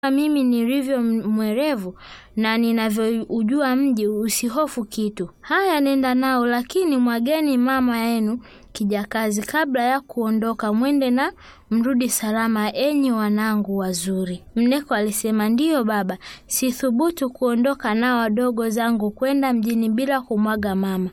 mimi nilivyo mwerevu na ninavyoujua mji, usihofu kitu. Haya, nenda nao, lakini mwageni mama yenu kijakazi kabla ya kuondoka, mwende na mrudi salama, enyi wanangu wazuri. Mneko alisema, ndiyo baba, sithubutu kuondoka nao wadogo zangu kwenda mjini bila kumwaga mama.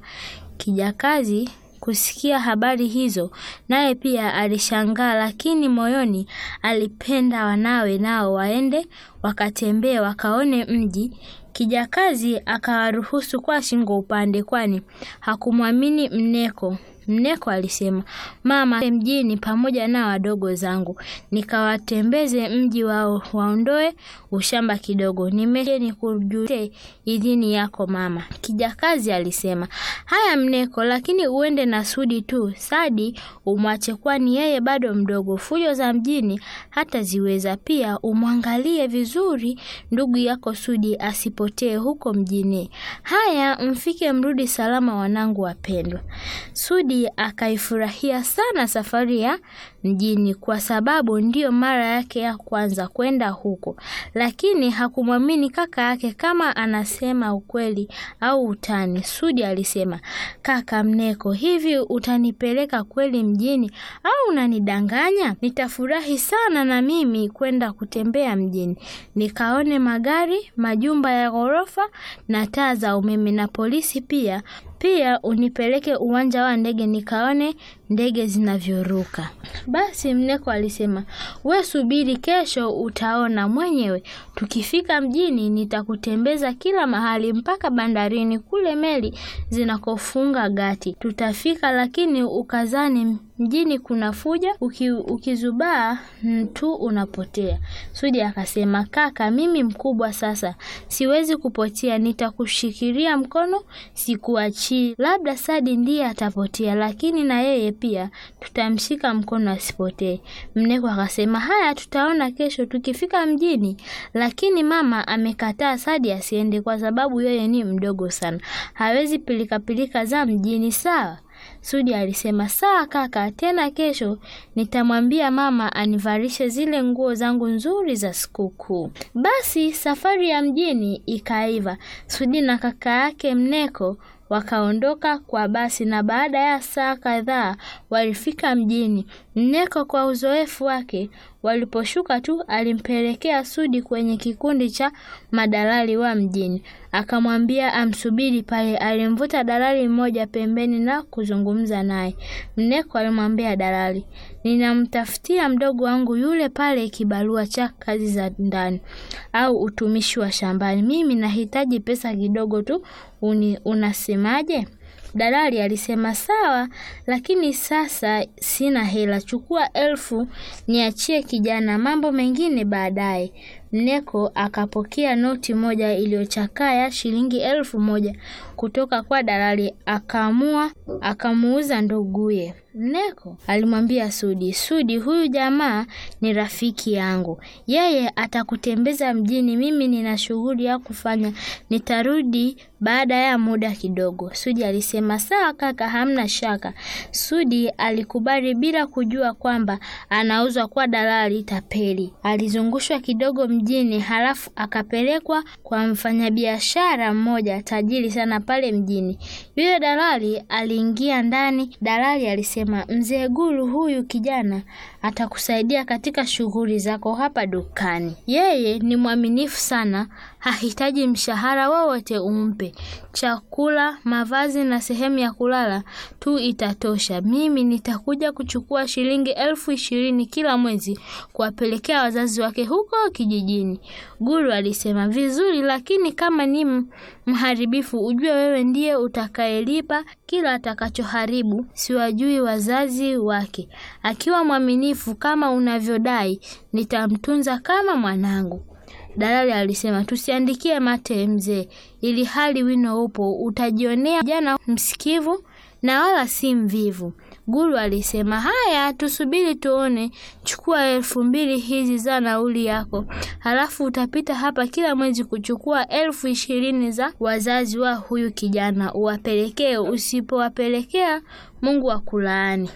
Kijakazi kusikia habari hizo, naye pia alishangaa, lakini moyoni alipenda wanawe nao waende wakatembee wakaone mji. Kijakazi akawaruhusu kwa shingo upande, kwani hakumwamini Mneko. Mneko alisema, mama, mjini pamoja na wadogo zangu, nikawatembeze mji wao, waondoe ushamba kidogo. Nimeje nikujulie idhini yako mama. Kijakazi alisema, haya Mneko, lakini uende na Sudi tu. Sadi umwache, kwani yeye bado mdogo, fujo za mjini hata ziweza. Pia umwangalie vizuri ndugu yako Sudi asipotee huko mjini. Haya, mfike mrudi salama, wanangu wapendwa. Sudi akaifurahia sana safari ya mjini kwa sababu ndiyo mara yake ya kwanza kwenda huko, lakini hakumwamini kaka yake kama anasema ukweli au utani. Sudi alisema, kaka Mneko, hivi utanipeleka kweli mjini au unanidanganya? Nitafurahi sana na mimi kwenda kutembea mjini, nikaone magari, majumba ya ghorofa na taa za umeme na polisi pia pia unipeleke uwanja wa ndege nikaone ndege zinavyoruka. Basi Mneko alisema, we subiri, kesho utaona mwenyewe. Tukifika mjini, nitakutembeza kila mahali mpaka bandarini kule meli zinakofunga gati. Tutafika, lakini ukazani mjini kuna fuja, uki, ukizubaa tu unapotea. Sudi akasema, kaka, mimi mkubwa sasa, siwezi kupotea, nitakushikilia mkono, sikuachii. Labda Sadi ndiye atapotea, lakini na yeye pia tutamshika mkono asipotee. Mneko akasema, haya, tutaona kesho tukifika mjini. Lakini mama amekataa Sadi asiende kwa sababu yeye ni mdogo sana, hawezi pilikapilika za mjini. Sawa. Sudi alisema sawa kaka, tena kesho nitamwambia mama anivalishe zile nguo zangu nzuri za sikukuu. Basi safari ya mjini ikaiva. Sudi na kaka yake Mneko wakaondoka kwa basi na baada ya saa kadhaa walifika mjini. Mneko kwa uzoefu wake, waliposhuka tu alimpelekea Sudi kwenye kikundi cha madalali wa mjini, akamwambia amsubiri pale. Alimvuta dalali mmoja pembeni na kuzungumza naye. Mneko alimwambia dalali, ninamtafutia mdogo wangu yule pale kibarua cha kazi za ndani au utumishi wa shambani. Mimi nahitaji pesa kidogo tu, uni, unasemaje? Dalali alisema sawa, lakini sasa sina hela. Chukua elfu niachie kijana, mambo mengine baadaye. Mneko akapokea noti moja iliyochakaa ya shilingi elfu moja kutoka kwa dalali, akaamua akamuuza nduguye. Mneko alimwambia Sudi, Sudi, huyu jamaa ni rafiki yangu, yeye atakutembeza mjini. Mimi nina shughuli ya kufanya, nitarudi baada ya muda kidogo. Sudi alisema sawa kaka, hamna shaka. Sudi alikubali bila kujua kwamba anauzwa kwa dalali tapeli. Alizungushwa kidogo mjini, halafu akapelekwa kwa mfanyabiashara mmoja tajiri sana pale mjini. Yule dalali aliingia ndani. Dalali alisema, mzee Guru, huyu kijana atakusaidia katika shughuli zako hapa dukani. Yeye ni mwaminifu sana, hahitaji mshahara wowote umpe. Chakula, mavazi na sehemu ya kulala tu itatosha. Mimi nitakuja kuchukua shilingi elfu ishirini kila mwezi kuwapelekea wazazi wake huko kijijini. Guru alisema, vizuri, lakini kama ni mharibifu, ujue wewe ndiye utakayelipa kila atakachoharibu. Siwajui wazazi wake. Akiwa mwaminifu kama unavyodai, nitamtunza kama mwanangu. Dalali alisema tusiandikie mate mzee, ili hali wino upo, utajionea jana msikivu na wala si mvivu. Guru alisema haya, tusubiri tuone. Chukua elfu mbili hizi za nauli yako, halafu utapita hapa kila mwezi kuchukua elfu ishirini za wazazi wa huyu kijana uwapelekee. Usipowapelekea Mungu akulaani.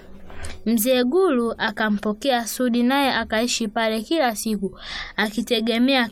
Mzee Gulu akampokea Sudi naye akaishi pale kila siku akitegemea